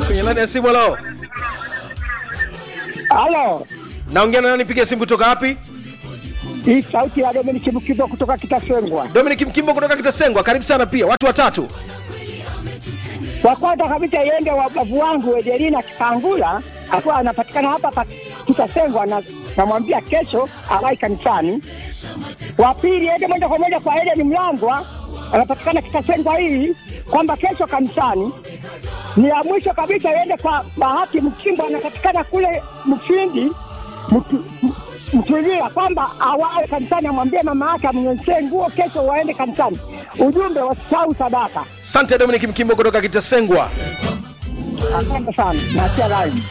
kwenye laini ya simu halo Halo, naongea na nani piga simu kutoka wapi hii sauti ya Dominic Mkibo kutoka Kitasengwa. dominic mkimbo kutoka kitasengwa karibu sana pia watu watatu Kwa kwanza kabisa iende wabavu wangu Edelina Kipangula akiwa anapatikana hapa hapa Kitasengwa, na namwambia kesho awai kanisani. Wa pili ende moja kwa moja kwa Eden Mlangwa anapatikana Kitasengwa hii kwamba kesho kanisani. Ni ya mwisho kabisa iende kwa Bahati Mkimbo anapatikana kule Mfindi Mtu- m- Mtulia kwamba awae kanisani, amwambie mama yake amnyonyeshe nguo kesho waende kanisani. Ujumbe wasisahau sadaka. sante dominic mkimbo kutoka kitasengwa Asante sana, naachia rai.